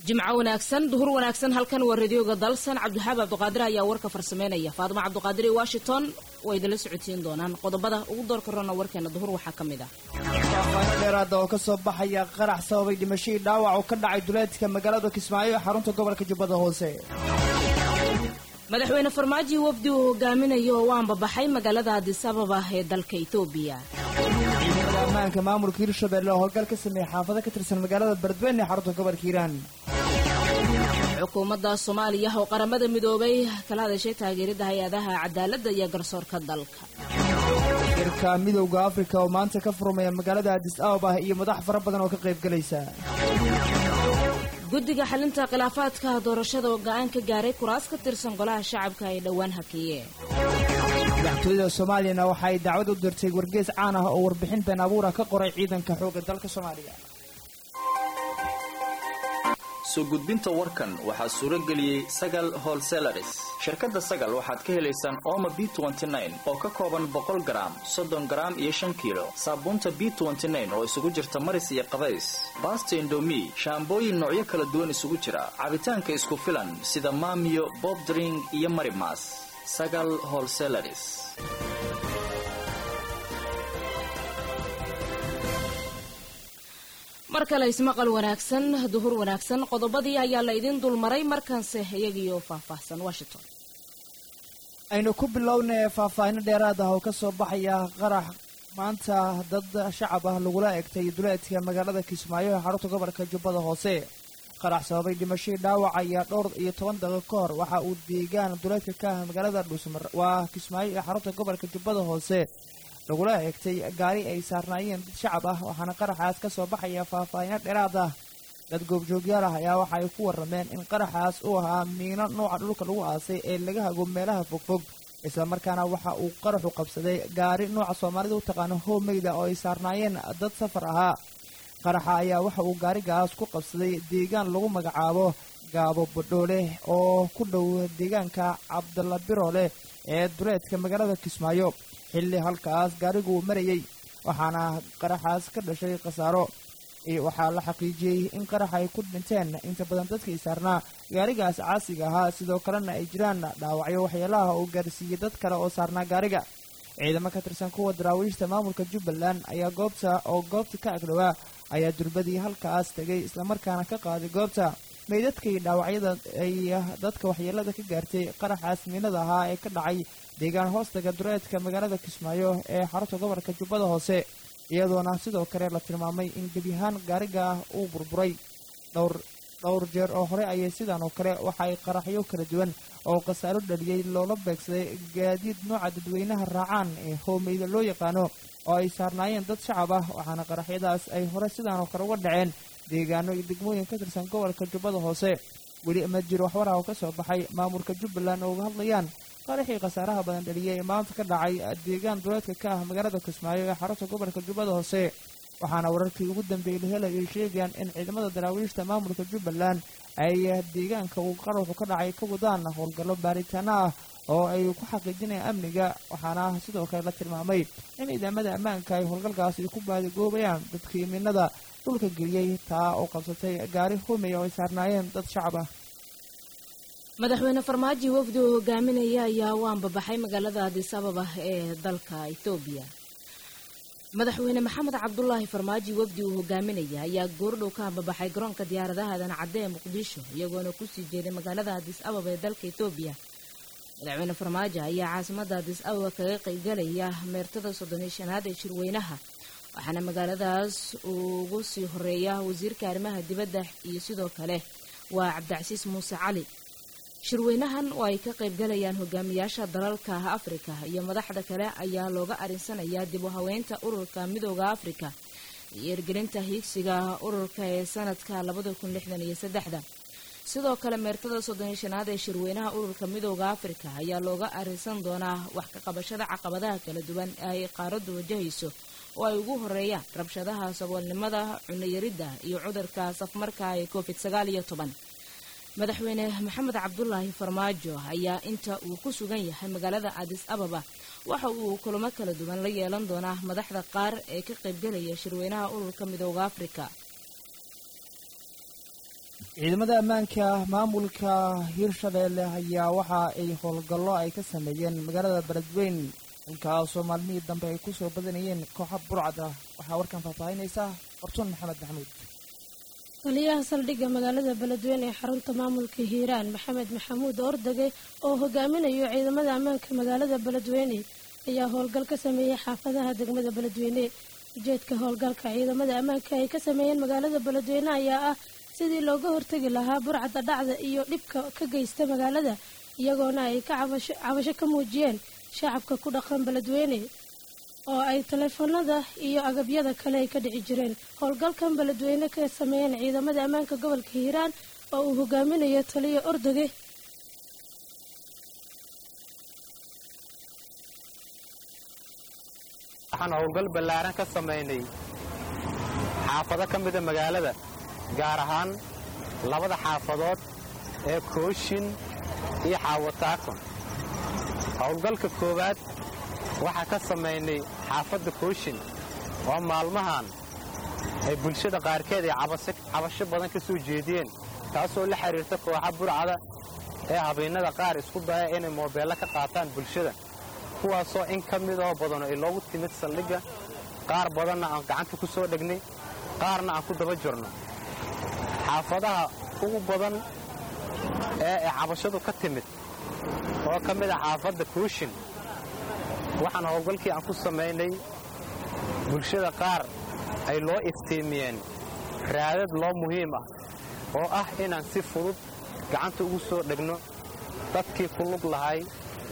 jimco wanaagsan duhur wanaagsan halkan waa radioga dalsan cabdixaab cabdiqaadir ayaa warka farsameynaya faadimo cabdiqaadir iyo washington way idinla socotiin doonaan qodobada ugu doorka rona warkeena duhur waxaa ka mid ah faahfaahin dheeraada oo ka soo baxaya qarax sababay dhimashadii dhaawac oo ka dhacay duleedka magaalada kismaayo ee xarunta gobolka jubbada hoose madaxweyne farmaajo wafdi uu hogaaminayo oo u ambabaxay magaalada adis ababa ee dalka etoobiya ciidamada ammaanka maamulka hirshabelle oo howlgal ka sameeyey xaafado ka tirsan magaalada beledweyne ee xarunta gobolka hiiraan xukuumadda soomaaliya oo qaramada midoobay kala hadashay taageerida hay-adaha cadaaladda iyo garsoorka dalka shirka midowda afrika oo maanta ka furmaya magaalada adis ababa iyo madax fara badan oo ka qaybgalaysa guddiga xalinta khilaafaadka doorashada oo go-aan ka gaaray kuraas ka tirsan golaha shacabka ay dhowaan hakiyeen madaxtooyada soomaaliyana waxa ay dacwad u dirtay wargees caan ah oo warbixin been abuura ka qoray ciidanka xoogga dalka soomaaliya soo gudbinta warkan waxaa suuro geliyey sagal holselaris shirkadda sagal waxaad ka helaysaan ooma b oo ka kooban boqol garaam soddon garaam iyo shan kiilo saabuunta b oo isugu jirta maris iyo qabays baasta indomi shaambooyin noocyo kala duwan isugu jira cabitaanka isku filan sida maamiyo bobdring iyo marimas sagal holselaris mar kale ismaqal wanaagsan duhur wanaagsan qodobadii ayaa la idiin dulmaray markaanse iyagiioo faahfaahsan washington aynu ku bilownay faahfaahino dheeraad ah oo ka soo baxaya qarax maanta dad shacab ah lagula egtay duleedka magaalada kismaayo ee xarunta gobolka jubbada hoose qarax sababay dhimashadii dhaawac ayaa dhowr iyo toban daqiiq ka hor waxa uu deegaan duleedka ka ah magaalada dhuusmar waa kismaayo ee xarunta gobolka jubbada hoose lagula eegtay gaari ay saarnaayeen dad shacab ah waxaana qaraxaas ka soo baxaya faahfaahino dheeraad ah dad goobjoogyaal ah ayaa waxa ay ku warrameen in qaraxaas uu ahaa miino nooca dhulka lagu aasay ee laga hago meelaha fogfog islamarkaana waxa uu qaraxu qabsaday gaari nooca soomaalida u taqaano hoomeyda oo ay saarnaayeen dad safar ahaa qaraxa ayaa waxa uu gaarigaas ku qabsaday deegaan lagu magacaabo gaabo badhoole oo ku dhow deegaanka cabdalla biroole ee duleedka magaalada kismaayo xilli halkaas gaarigu marayey waxaana qaraxaas ka dhashay khasaaro waxaa la xaqiijiyey in qarax ay ku dhinteen inta badan dadkii saarnaa gaarigaas caasiga ahaa sidoo kalena ay jiraan dhaawacyo waxyeelaha uu gaarsiiyey dad kale oo saarnaa gaariga ciidamo ka tirsan kuwa daraawiishta maamulka jubbaland ayaa goobta oo goobta ka agdhowaa ayaa durbadii halkaas tegay islamarkaana ka qaaday goobta meydadkii dhaawacyada ay dadka waxyeelada ka gaartay qaraxaas miinada ahaa ee ka dhacay deegaan hoostaga dureedka magaalada kismaayo ee xarunta gobolka jubbada hoose iyadoona sidoo kale la tilmaamay in gebiyahaan gaariga ah uu burburay dhowr dhowr jeer oo hore ayay sidan oo kale waxa ay qaraxyo kala duwan oo khasaaro dhaliyey loola beegsaday gaadiid nooca dadweynaha raacaan ee hoomeyda loo yaqaano oo ay saarnaayeen dad shacab ah waxaana qaraxyadaas ay hore sidan oo kale uga dhaceen deegaano iyo degmooyin ka tirsan gobolka jubbada hoose weli ma jiro waxwaraha oo ka soo baxay maamulka jubbaland oo uga hadlayaan qaraxii khasaaraha badan dhaliyay ee maanta ka dhacay deegaan duleedka ka ah magaalada kismaayo ee xarunta gobolka jubbada hoose waxaana wararkii ugu dambeeyey la helayay sheegayaan in ciidamada daraawiishta maamulka jubbaland ay deegaanka uu qaraxu ka dhacay ka wadaan howlgallo baaritaano ah oo ay ku xaqiijinayaan amniga waxaana sidoo kale la tilmaamay in ciidamada ammaanka ay howlgalkaas ay ku baadigoobayaan dadkii miinada dhulka geliyey taa oo qabsatay gaari humey oo ay saarnaayeen dad shacab ah madaxweyne farmaajo wafdi uu hogaaminaya ayaa u ambabaxay magaalada adis ababa ee dalka etoobiya madaxweyne maxamed cabdulaahi farmaajo wafdi uu hogaaminaya ayaa goordhow ka ambabaxay garoonka diyaaradaha dancadde ee muqdisho iyagoona kusii jeeday magaalada adis ababa ee dalka etoobiya madaxweyne farmaajo ayaa caasimada adis ababa kaga qaybgalaya meertada soddon iyo shanaad ee shirweynaha waxaana magaaladaas uu ugu sii horeeya wasiirka arrimaha dibadda iyo sidoo kale waa cabdicasiis muuse cali shirweynahan oo ay ka qaybgalayaan hogaamiyaasha dalalka afrika iyo madaxda kale ayaa looga arinsanayaa dib u haweynta ururka midooda afrika iyo ergelinta hiigsiga ururka ee sanadka labada kun lixdan iyo saddexda sidoo kale meertada soddon iyo shanaad ee shirweynaha ururka midooda afrika ayaa looga arinsan doonaa wax ka qabashada caqabadaha kala duwan ee ay qaaraddu wajahayso oo ay ugu horeeyaan rabshadaha saboolnimada cunoyaridda iyo cudurka safmarka ee covid sagaal iyo toban madaxweyne maxamed cabdulaahi farmaajo ayaa inta uu ku sugan yahay magaalada adis ababa waxa uu kulamo kala duwan la yeelan doonaa madaxda qaar ee ka qaybgalaya shirweynaha ururka midooda afrika ciidamada ammaanka maamulka hiirshabeelle ayaa waxa ay howlgallo ay ka sameeyeen magaalada beledweyn halkaasoo maalmihii dambe ay ku soo badanayeen kooxa burcad ah waxaa warkan faahfaahinaysa fortuun maxamed maxamuud taliyaha saldhigga magaalada beledweyne ee xarunta maamulka hiiraan maxamed maxamuud ordage oo hogaaminayo ciidamada ammaanka magaalada beledweyne ayaa howlgal ka sameeyey xaafadaha degmada beledweyne ujeedka howlgalka ciidamada ammaanka ay ka sameeyeen magaalada beledweyne ayaa ah sidii looga hortegi lahaa burcadda dhacda iyo dhibka ka geysta magaalada iyagoona ay ka cabasho ka muujiyeen shacabka ku dhaqan beledweyne oo ay taleefanada iyo agabyada kale ay ka dhici jireen howlgalkan beledweyne ka sameeyeen ciidamada ammaanka gobolka hiiraan oo uu hogaaminayo taliya ordage waxaan howlgal ballaaran ka samaynay xaafado ka mida magaalada gaar ahaan labada xaafadood ee kooshin iyo xaawataakon howlgalka koowaad waxaa ka samaynay xaafadda kooshin oo maalmahan ay bulshada qaarkeed ay cabasho badan ka soo jeediyeen taasoo la xidhiirta kooxa burcada ee habeennada qaar isku daya inay moobeello ka qaataan bulshada kuwaasoo in ka midoo badano ay loogu timid saldhigga qaar badanna aan gacanta ku soo dhegnay qaarna aan ku daba jirno xaafadaha ugu badan ee ay cabashadu ka timid oo ka mid ah xaafadda kooshin waxaan howlgalkii aan ku samaynay bulshada qaar ay loo iftiimiyeen raadad loo muhiim ah oo ah inaan si fudud gacanta ugu soo dhegno dadkii ku lug lahay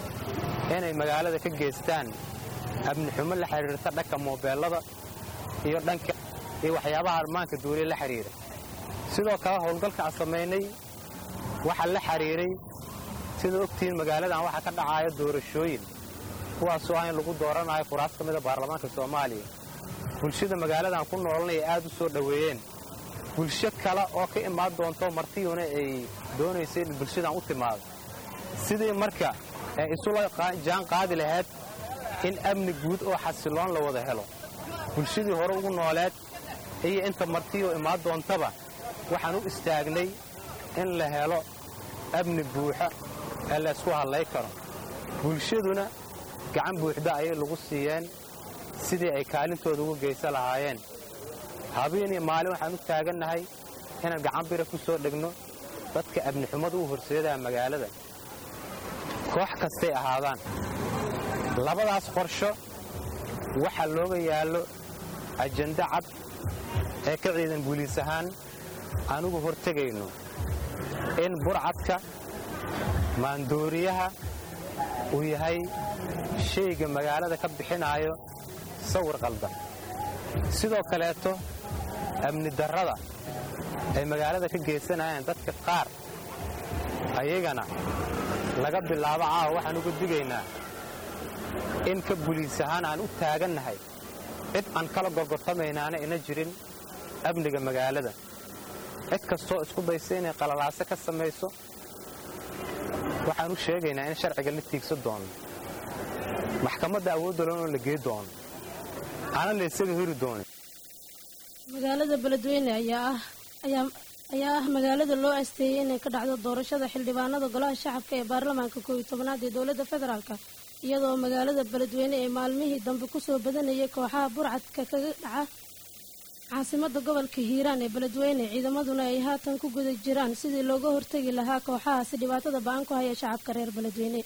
inay magaalada ka geystaan amnixumo la xidhiirta dhanka moobeellada iyo dhanka iyo waxyaabaha armaanka duuliya la xidhiira sidoo kale howlgalka aan samaynay waxaa la xidhiiray sida ogtihiin magaaladan waxaa ka dhacaayo doorashooyin kuwaasoo ah in lagu dooranayo kuraas ka mida baarlamaanka soomaaliya bulshada magaaladan ku noolanaya aad u soo dhoweeyeen bulsho kale oo ka imaan doonto martiyuna ay doonaysa in bulshadan u timaado sidii marka ee isula jaan qaadi lahayd in amni guud oo xasiloon la wada helo bulshadii hore ugu nooleed iyo inta martiyoo imaan doontaba waxaan u istaagnay in la helo amni buuxa ee la ysku hadlay karo bulshaduna gacan buuxda ayay lagu siiyeen sidii ay kaalintooda ugu geysan lahaayeen habeeniyo maalin waxaan u taagannahay inaan gacan bira ku soo dhegno dadka amnixumada u horseedaa magaalada koox kastay ahaadaan labadaas qorsho waxaa looga yaallo ajando cad ee ka ciidan buliis ahaan anugu hortegayno in burcadka maandooriyaha uu yahay shayga magaalada ka bixinaayo sawir qaldan sidoo kaleeto amni darrada ay magaalada ka geysanayaan dadka qaar ayagana laga bilaabo caawa waxaan uga digaynaa in ka buliis ahaan aan u taagannahay cid aan kala gorgortamaynaana ina jirin amniga magaalada cid kastoo isku daysa inay qalalaaso ka samayso waxaan u sheegaynaa in sharciga la tiigsan doono maxkamadda awoodda loonoo la gey doono aana la ysaga hori doonin magaalada beledweyne ayaa ah ayaa ayaa ah magaalada loo asteeyey inay ka dhacdo doorashada xildhibaanada golaha shacabka ee baarlamaanka koob iyo tobanaad ee dowladda federaalk iyadoo magaalada beledweyne ee maalmihii dambe kusoo badanayay kooxaha burcadka kaga dhaca caasimada gobolka hiiraan ee beledweyne ciidamaduna ay haatan ku guda jiraan sidii looga hortegi lahaa kooxahaasi dhibaatada ba-an ku haya shacabka reer beledweyne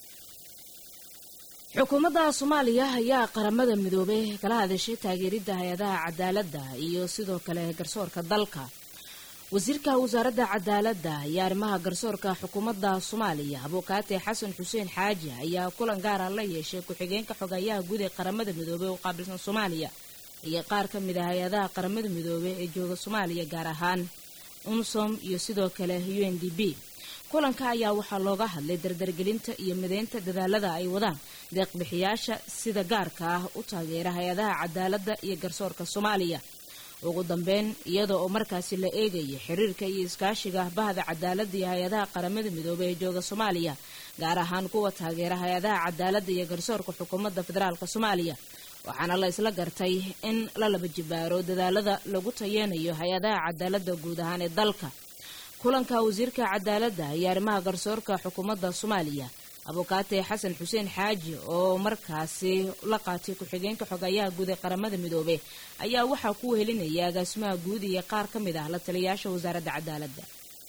xukuumadda soomaaliya ayaa qaramada midoobay kala hadashay taageeridda hay-adaha cadaaladda iyo sidoo kale garsoorka dalka wasiirka wasaaradda cadaaladda iyo arrimaha garsoorka xukuumadda soomaaliya abuukaate xasan xuseen xaaji ayaa kulan gaara la yeeshay ku-xigeenka xogayaha guud ee qaramada midoobey oo qaabilsan soomaaliya iyo qaar ka mid ah hay-adaha qaramada midoobey ee jooga soomaaliya gaar ahaan unsom iyo sidoo kale u n d b kulanka ayaa waxaa looga hadlay dardargelinta iyo mideynta dadaalada ay wadaan deeqbixiyaasha sida gaarka ah u taageera hay-adaha cadaaladda iyo garsoorka soomaaliya ugu dambeyn iyada oo markaasi la eegaya xiriirka iyo iskaashiga bahda cadaaladda iyo hay-adaha qaramada midoobey ee jooga soomaaliya gaar ahaan kuwa taageera hay-adaha cadaaladda iyo garsoorka xukuumadda federaalk soomaaliya waxaana la isla gartay in la laba jibaaro dadaalada lagu tayeenayo hay-adaha cadaaladda guud ahaan ee dalka kulanka wasiirka cadaaladda iyo arrimaha garsoorka xukuumadda soomaaliya abukaate xasan xuseen xaaji oo markaasi la qaatay ku-xigeenka xogayaha guud ee qaramada midoobe ayaa waxaa ku wehelinaya agaasimaha guud iyo qaar ka mid ah la taliyayaasha wasaaradda cadaaladda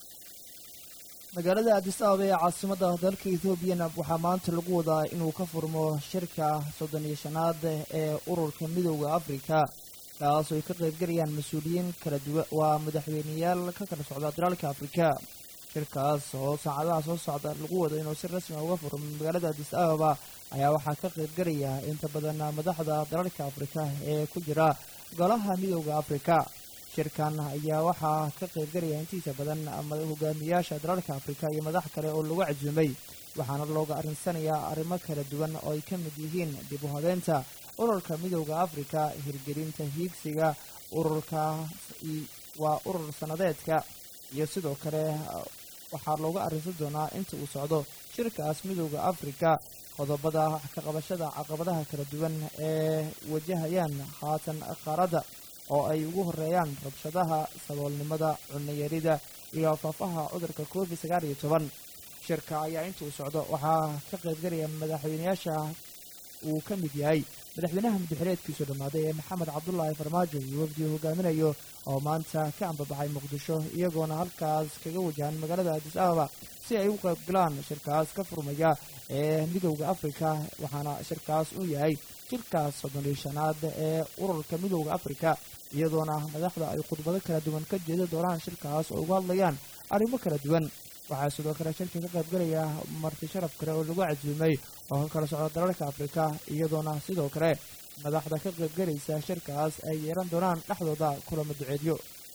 magaalada adis ababa ee caasimadda dalka etoobiyana waxaa maanta lagu wadaa inuu ka furmo shirka soddon iyo shanaad ee ururka midooda afrika kaas oo ay ka qaybgalayaan mas-uuliyiin kala duwan waa madaxweyneyaal ka kala socda dalalka afrika shirkaas oo saacadaha soo socda lagu wado inuu si rasmi uga furmo magaalada adis ababa ayaa waxaa ka qaybgalaya inta badan madaxda dalalka afrika ee ku jira golaha midooda afrika shirkan ayaa waxaa ka qaybgalaya intiisa badan hogaamiyaasha dalalka afrika iyo madax kale oo lagu casuumay waxaana looga arinsanayaa arrimo kala duwan oo ay ka mid yihiin dib u habeynta ururka midooda afrika hirgelinta hiigsiga ururka waa urur sanadeedka iyo sidoo kale waxaa looga arrinsan doonaa inta uu socdo shirkaas midooda afrika qodobada ka qabashada caqabadaha kala duwan ee wajahayaan haatan qaaradda oo ay ugu horeeyaan rabshadaha saboolnimada cunayarida iyo faafaha cudurka covid sagaal iyo toban shirka ayaa intuu socdo waxaa ka qaybgalaya madaxweyneyaasha uu ka mid yahay madaxweynaha madaxireedkiisu dhammaaday ee maxamed cabdulaahi farmaajo iyo wafdi hogaaminayo oo maanta ka ambabaxay muqdisho iyagoona halkaas kaga wajahan magaalada adis ababa si ay u qaybgalaan shirkaas ka furmaya ee midowda afrika waxaana shirkaas uu yahay shirkaas soddon iyo shanaad ee ururka midowda afrika iyadoona madaxda ay khudbado kala duwan ka jeeda doonaan shirkaas oo uga hadlayaan arrimo kala duwan waxaa sidoo kale shirka ka qaybgalaya marti sharaf kale oo lagu casuumay oo ka kala socda dalalka afrika iyadoona sidoo kale madaxda ka qaybgalaysa shirkaas ay yeelan doonaan dhexdooda kulamo duceedyo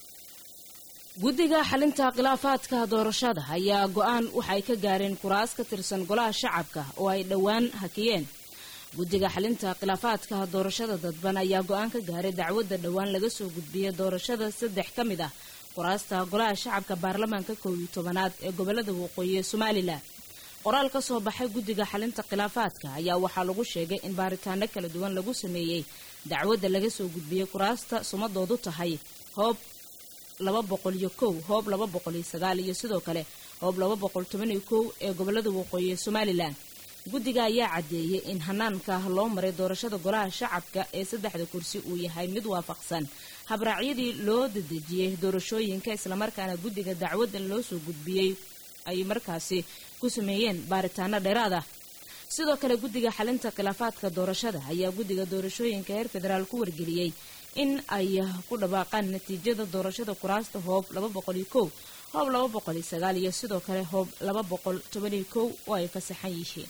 guddiga xalinta khilaafaadka doorashada ayaa go-aan waxay ka gaareen kuraas ka tirsan golaha shacabka oo ay dhowaan hakiyeen guddiga xalinta khilaafaadka doorashada dadban ayaa go-aan ka gaaray dacwadda dhowaan laga soo gudbiyey doorashada saddex ka mid ah kuraasta golaha shacabka baarlamaanka kow iyo tobanaad ee gobolada waqooyi ee somalilan qoraal ka soo baxay guddiga xalinta khilaafaadka ayaa waxaa lagu sheegay in baaritaano kala duwan lagu sameeyey dacwadda laga soo gudbiyey kuraasta sumadoodu tahay hoob laba boqol iyo kow hoob laba boqol iyo sagaal iyo sidoo kale hoob laba boqol toban iyo kow ee gobolada waqooyi ee somalilan guddiga ayaa caddeeyey in hanaanka loo maray doorashada golaha shacabka ee saddexda kursi uu yahay mid waafaqsan habraacyadii loo dadejiyey doorashooyinka islamarkaana guddiga dacwadda loo soo gudbiyey ay markaasi ku sameeyeen baaritaano dheeraad ah sidoo kale guddiga xalinta khilaafaadka doorashada ayaa guddiga doorashooyinka heer federaal ku wargeliyey in ay ku dhawaaqaan natiijada doorashada kuraasta hoob laba boqol iyo kow hoob laba boqol iyo sagaal iyo sidoo kale hoob laba boqol toban iyo kow oo ay fasaxan yihiin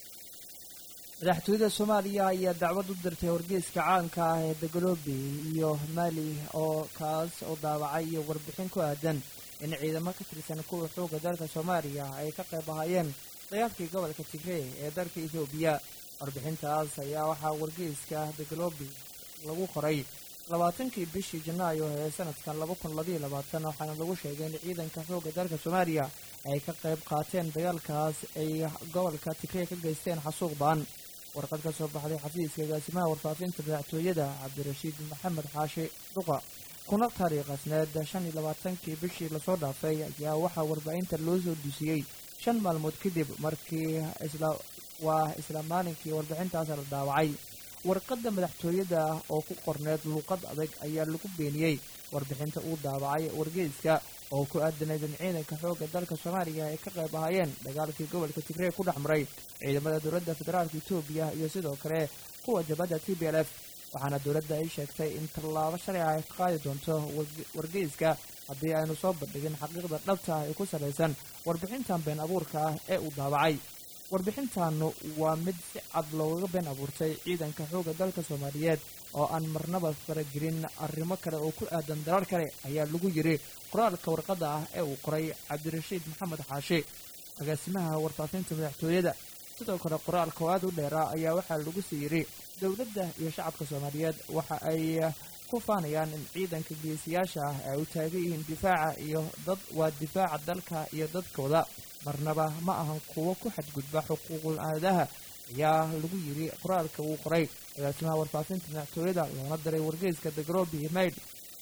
madaxtooyada soomaaliya ayaa dacwad u dirtay wargeyska caanka ah ee dagalobi iyo mali oo kaas oo daawacay iyo warbixin ku aadan in ciidamo ka tirsan kuwa xooga dalka soomaaliya ay ka qayb ahaayeen dagaalkii gobolka tigrey ee dalka etoobiya warbixintaas ayaa waxaa wargeyska dagalobi lagu qoray labaatankii bishii janaayo ee sanadkan laba kun labaiyo labaatan waxaana lagu sheegay in ciidanka xooga dalka soomaaliya ay ka qayb qaateen dagaalkaas ay gobolka tigrey ka geysteen xasuuq baan warqad ka soo baxday xafiiska agaasimaha warfaafinta madaxtooyada cabdirashiid maxamed xaashi dhuqa kuna taariikhasneed shan iyo labaatankii bishii lasoo dhaafay ayaa waxaa warbaahinta loo soo dusiyey shan maalmood kadib markii isla waa isla maalinkii warbixintaas la daawacay warqadda madaxtooyada oo ku qorneed luuqad adag ayaa lagu beeniyey warbixinta uu daawacay wargeyska oo ku aadanayd in ciidanka xoogga dalka soomaaliya ay ka qayb ahaayeen dagaalkii gobolka tigrey ku dhex maray ciidamada dowladda federaalka etoobiya iyo sidoo kale kuwa jabadda t b l f waxaana dowladda ay sheegtay in tallaabo sharciga ay ka qaadi doonto wargeyska haddii aynu soo bandhigin xaqiiqda dhabta ah ee ku salaysan warbixintan been abuurka ah ee uu daawacay warbixintaanu waa mid si cad loogaga been abuurtay ciidanka xoogga dalka soomaaliyeed oo aan marnaba faragelin arrimo kale oo ku aadan dalal kale ayaa lagu yiri qoraalka warqadda ah ee uu qoray cabdirashiid maxamed xaashi agaasimaha warfaafinta madaxtooyada sidoo kale qoraalka oo aad u dheeraa ayaa waxaa lagu sii yidhi dowladda iyo shacabka soomaaliyeed waxa ay ku faanayaan in ciidanka geesiyaasha ah ay u taagan yihiin difaaca iyo dad waa difaaca dalka iyo dadkooda marnaba ma ahan kuwo ku xadgudba xuquuqul aadaha ayaa lagu yidhi qoraalka uu qoray agaasimaha warfaafinta madaxtooyada loona diray wargeyska dagrobi mayd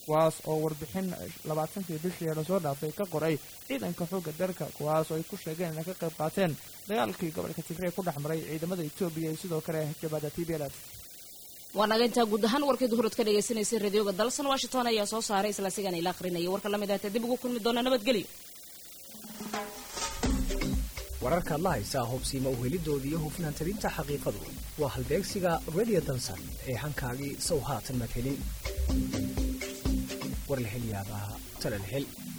kuwaas oo warbixin labaatankii bishii lasoo dhaafay ka qoray ciidanka xoogga dalka kuwaas oo ay ku sheegeen inay ka qayb qaateen dagaalkii gobolka tigray ku dhex maray ciidamada etoobiya iyo sidoo kale jabhada t b l f waa naga intaa guud ahaan warkii duhurad ka dhagaysanaysay radioga dalsan washington ayaa soo saaray isla sigan ila akhrinaya warka lamid ahta dib ugu kulmi doona nabadgelyo wararkaad la haysaa hubsiima uhelidooda iyo hufnaan talinta xaqiiqadu waa halbeegsiga radio dalsan ee hankaagii sow haatan madhelin war la hel yaabaa tala la hel